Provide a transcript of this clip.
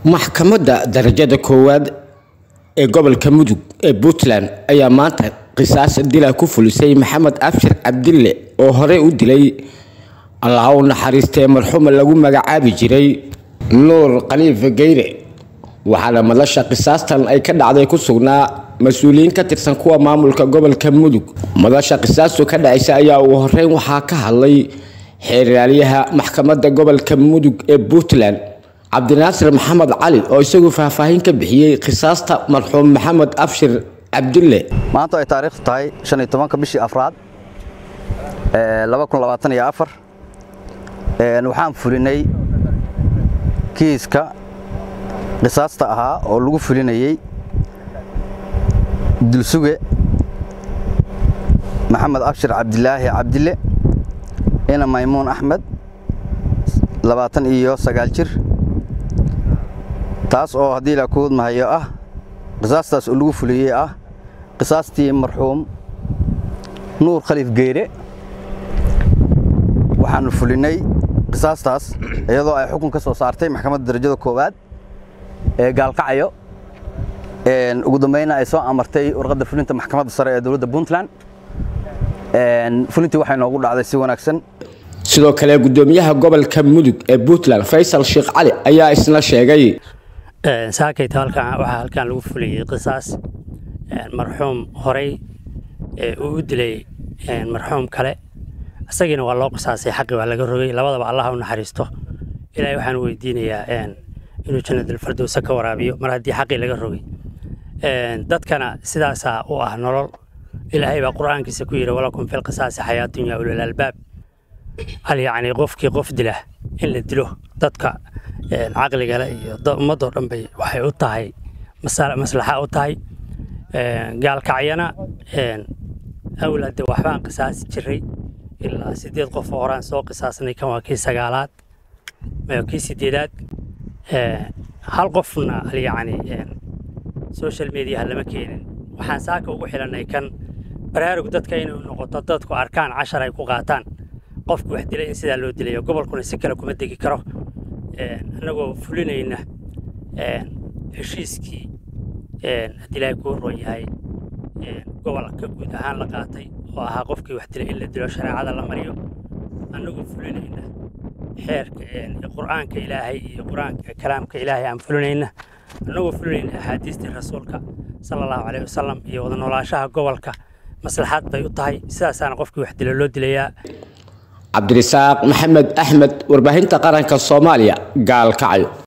maxkamadda darajada koowaad ee gobolka mudug ee puntland ayaa maanta qisaas dila ku fulisay maxamed abshir cabdille oo horey u dilay allah u naxariistee marxuuma lagu magacaabi jiray nuur khaliife geyre waxaana madasha qisaastan ay ka dhacday ku sugnaa mas-uuliyiin ka tirsan kuwa maamulka gobolka mudug madasha qisaastu ka dhacaysa ayaa ugu horeyn waxaa ka hadlay xeeraalyaha maxkamadda gobolka mudug ee puntland cabdinaasir maxamed cali oo isagu faahfaahin ka bixiyey qisaasta marxuum maxamed abshir cabdille maanta ay taariikhdu tahay shan iyo tobanka bishii afraad laba kun labaatan iyo afar waxaan fulinay kiiska qisaasta ahaa oo lagu fulinayey dulsuge maxamed abshir cabdilaahi cabdille ina maymuun axmed labaatan iyo sagaal jir taas oo haddii la kuud mahayo ah qisaastaas oo lagu fuliyey ah qisaastii marxuum nuur khaliif geyre waxaanu fulinay qisaastaas iyadoo ay xukun ka soo saartay maxkamadda darajada koowaad ee gaalkacyo ugu dambayna ay soo amartay warqadda fulinta maxkamadda sare ee dowladda puntland fulintii waxay noogu dhacday si wanaagsan sidoo kale gudoomiyaha gobolka mudug ee puntland faysal sheekh cali ayaa isna sheegay saakayta halkan waxaa halkan lagu fuliyey qisaas marxuum horey uu u dilay marxuum kale isagiina waa loo qisaasay xaqi waa laga rogay labadaba allah u naxariisto ilaahay waxaan weydiinayaa inuu jannadulfardowsa ka waraabiyo mar haddii xaqii laga rogay dadkana sidaasaa u ah nolol ilaahay baa qur'aankiisa ku yidhi walakum fil qisaasi xayaatun yaa ulil albaab hal yacni qofkii qof dila in la dilo dadka caqligale iyo ummadoo dhan bay waxay u tahay maslaxa u tahay gaalkacyana awlaade waxbaan qisaasi jiray ilaa sideed qof oo horaan soo qisaasnay kan waa kii sagaalaad kii sideedaad hal qofna yacni social mediaha lama keenin waxaan saaka ugu xilannay kan baraarug dadka inay noqoto dadku arkaan cashar ay ku qaataan qofku wax dilay in sidaa loo dilayo gobolkuna si kale kuma degi karo annagoo fulinayna heshiiskii haddii ilaahay kuu roon yahay gobolka guud ahaan la qaatay oo ahaa qofkii wax dilay in la dilo shareecada la mariyo annagoo fulinayna xeerka qur'aanka ilaahay iyo qur'aanka kalaamka ilaahay aan fulinayna annagoo fulinayna axaadiistii rasuulka sala allahu caleyhi wasalam iyo wada noolaashaha gobolka maslaxaad bay u tahay sidaasaana qofkii wax dilo loo dilayaa cabdirasaaq maxamed axmed warbaahinta qaranka soomaaliya gaalkacyo